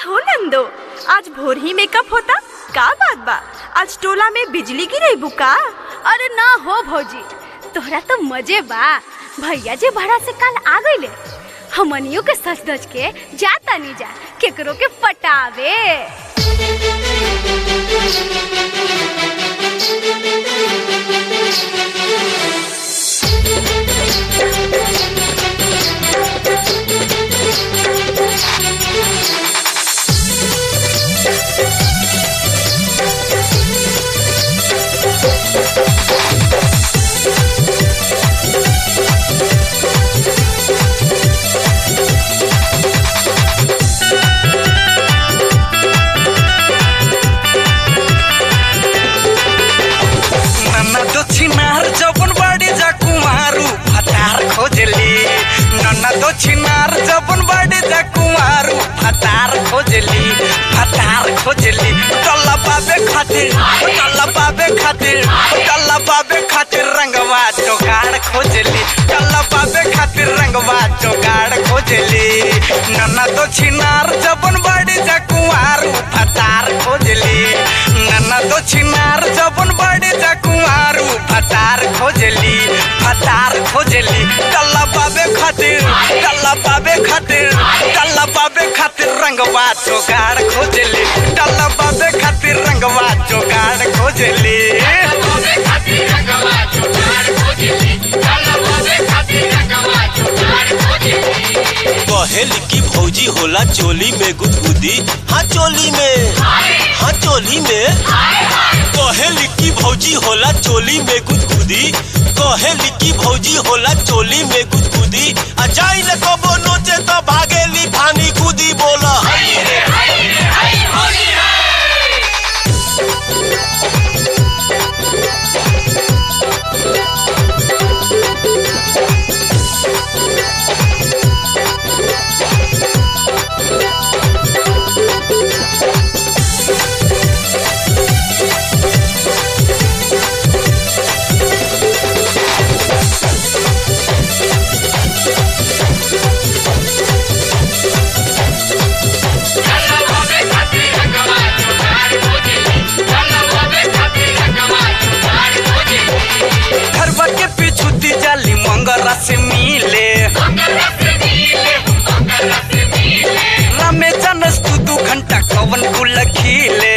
हो नंदो आज भोर ही मेकअप होता का बात बा आज टोला में बिजली गिरे बुका अरे ना हो भौजी तोहरा तो मजे बा भैया जी भाड़ा से कल आ गईले हमनियों के सच धज के जाता नहीं जा केकरो के पटावे नन्ना दक्षिणार जबन बाड़ी जा कुमारू फतार खोजली नन्ना दक्षिणार जबन बाड़ी जा कुमारू फतार खोजली फतार खोजली टल्ला पाबे खातिर टल्ला पाबे खातिर टल्ला पाबे खातिर रंगवा जोगाड़ खोजली टल्ला पाबे खातिर रंगवा जोगाड़ खोजली नन्ना दक्षिणार जबन बाड़ी जा कुमारू फतार खोजली नन्ना दक्षिणार जबन बाड़ी जा कुमारू फतार खोजली फतार खोजली टल्ला पाबे खातिर टल्ला पाबे खातिर टल्ला पाबे खातिर रंगवा जोगाड़ खोजली टल्ला पाबे खातिर रंगवा जोगाड़ खोजली कहेली की भौजी होला चोली में गुदगुदी हाँ चोली में हाँ चोली में कहेली की भौजी होला चोली में गुदगुदी कहेली की भौजी होला चोली में गुदगुदी आ जाई न कबो नोचे तो भागेली फानी कूदी बोला घरवा के पीछू दी जाली मंगरा से मिले रामे जानस तू दू घंटा कवन कुल खिले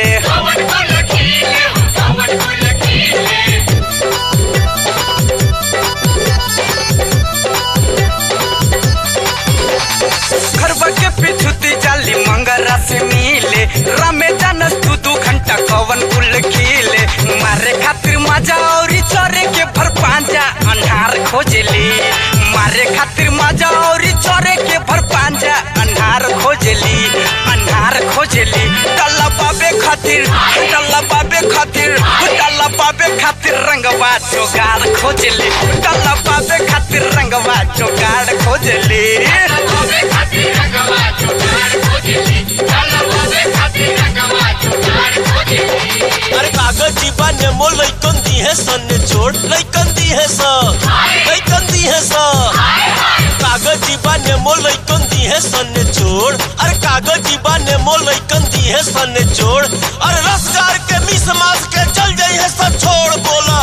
घरवा के पीछू दी जाली मंगरा से मिले रामे जानस तू दू घंटा कवन कुल खिले मारे खातिर मजा औरी चरे के भर पांजा अन्हार खोजली मारे खातिर मजा औरी चरे के भर पांजा अन्हार खोजली अन्हार खोजली टल्ला पाबे खातिर टल्ला पाबे खातिर टल्ला पाबे खातिर रंगवा जोगाड़ खोजली टल्ला पाबे खातिर रंगवा जोगाड़ खोजली अरे कागज जीबा नेमो लइकन दी है सन ने छोड़ लइकन दी है स लइकन दी है स कागज जीबा नेमो लइकन दी है सन ने छोड़ अरे कागज जीबा नेमो लइकन दी है सन ने छोड़ अरे रसगार के मिस मास के चल जाई है सब छोड़ बोला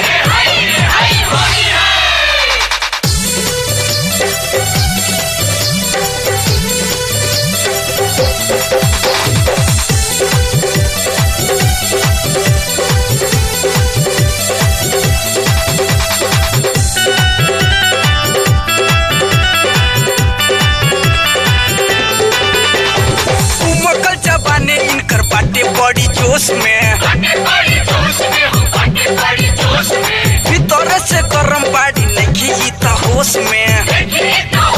उमकल जबाने इनकर बाटे बड़ी जोश में भीतर से गरम बाड़ी नहीं ई त होश में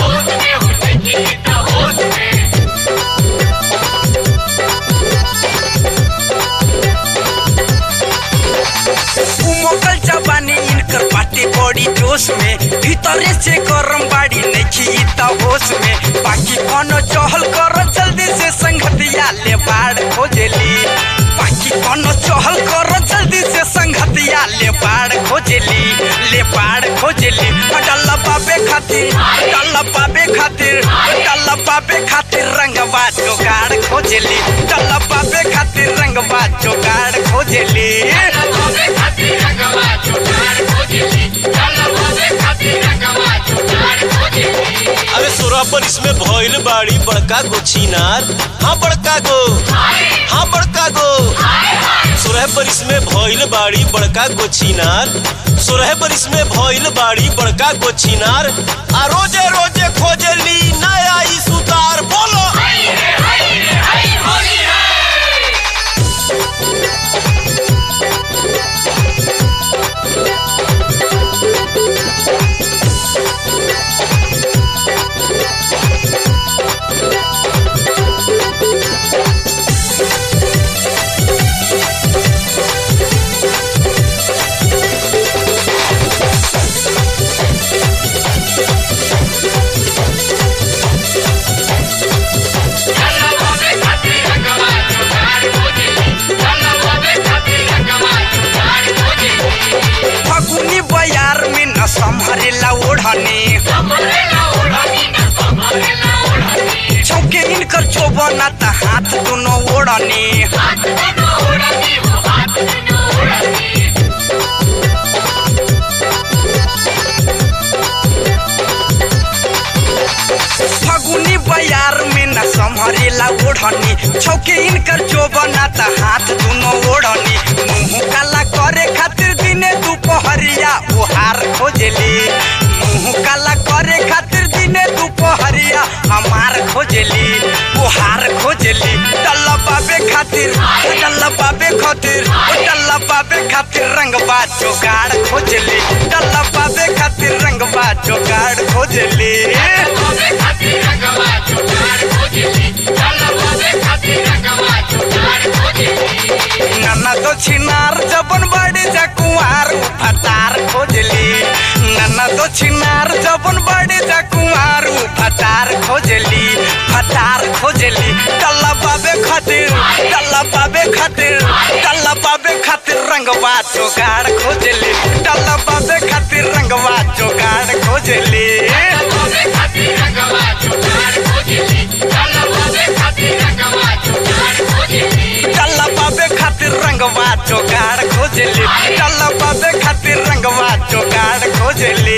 उमकल जबाने इनकर बाटे बड़ी जोश में भीतर से गरम बाड़ी नहीं ई त होश में बाकी कोनो चहल कर जल्दी से संगतिया ले बाड़ खोजली बाकी कोनो चहल कर जल्दी से संगतिया ले बाड़ खोजली ले बाड़ खोजली डल्ला पाबे खातिर डल्ला पाबे खातिर डल्ला पाबे खातिर रंगवा जोगाड़ खोज खोजली डलबाबे खातिर रंगवा जोगाड़ खोजली अरे सोरह पर इसमें भइल बाड़ी बड़का गो छिनार हाँ बड़का गो हाँ बड़का गो सोरह पर इसमें भइल बाड़ी बड़का गो छिनार सोरह पर इसमें भइल बाड़ी बड़का गो छिनार आ रोजे रोजे खोजली नया ई सुतार बोलो फगुनी बयार में न संभरेला ओढ़नी चौके इनकर चोबना त हाथ दोनों ओढ़नी फगुनी बयार में न संभरेला ओढ़नी छौके इनकर चोबना त हाथ दोनों ओढ़नी मुंह काला करे खातिर दिने दुपहरिया ओहार खोजली मुंह काला करे खातिर दिने दुपहरिया हमार खोजली ओहार खोजली डल्ला बाबे खातिर डल्ला बाबे खातिर डल्ला बाबे खातिर रंगबा जोगाड़ खोजली डल्ला बाबे खातिर रंगबा जोगाड़ खोजली नन्ना तो छिनार जबन बड़ी जा कुंवार फटार खोजली नन्ना तो छिनार जबन बड़ी जा कुंवार फटार खोजली फटार खोजली टल्ला बाबे खातिर टल्ला बाबे खातिर टल्ला बाबे खातिर रंगवा जोगाड़ खोजली टल्ला बाबे खातिर रंगवा जोगाड़ खोजली टल्ला बाबे खातिर रंगवा जोगाड़ खोजली टल्ला बाबे खातिर रंगवा जोगाड़ खोजली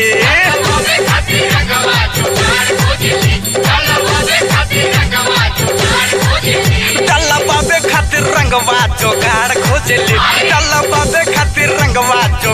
टल्ला बाबे खातिर रंगवा जोगाड़ खोजली टल्ला बाबे खातिर रंगवा जो